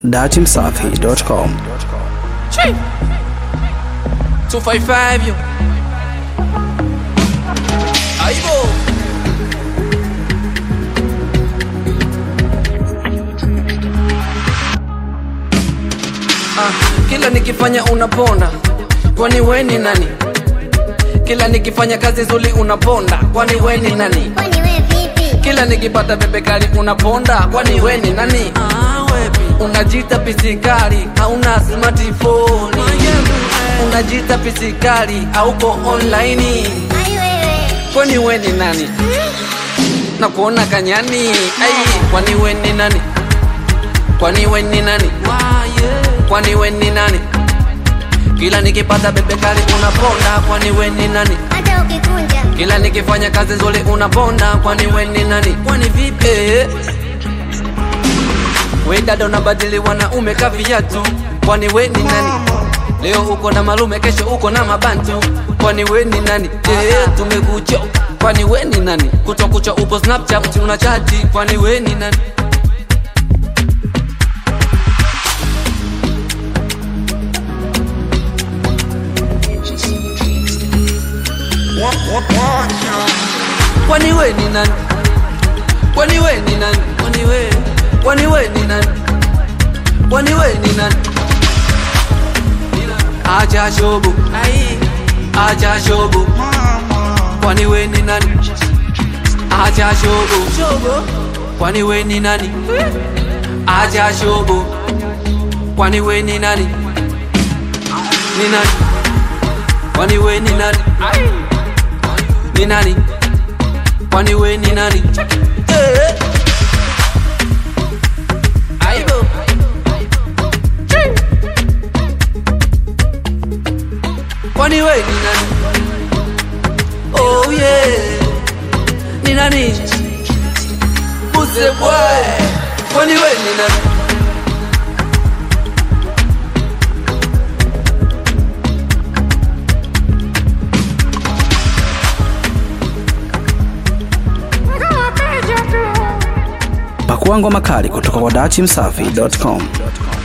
datimsafi.com 255 yo. Aibo. Ah, kila nikifanya unaponda, kwani we ni nani? Kila nikifanya kazi zuri unaponda, kwani we ni nani? Kwani we vipi? Kila nikipata bebe kali unaponda, kwani we ni nani? Unajita pisikali, hauna smartphone. Unajita pisikali, hauko online. Ai wewe. Kwani we ni nani? Na kuona kanyani. Ai, kwani we ni nani? Kwani we ni nani? Kwani we ni nani? Kila nikipata bebe kali unaponda, kwani we ni nani? Hata ukikunja. Kila nikifanya kazi nzuri unaponda, kwani we ni nani? Kwani vipi? Eh. We dada unabadili wanaume ka viatu, kwani we ni nani? Leo uko na malume, kesho uko na mabantu, kwani we ni nani? Eh, tumekucho, kwani we ni nani? Kucha kucha upo Snapchat una chati, kwani we ni nani? Kwani we ni nani? Kwani we ni nani? Kwani we? Kwani we ni nani? Kwani we ni nani? Acha shobo. Ai. Acha shobo. Kwani we ni nani? Acha shobo. Shobo. Kwani we ni nani? Acha shobo. Kwani we ni nani? Ni nani? Kwani we ni nani? Ni nani? Kwani we ni nani? Eh. Aibo. Kwani we ni nani? Oh yeah. Ni nani? Buse boy. Kwani we ni nani? pakua ngoma kali kutoka kwa datimsafi.com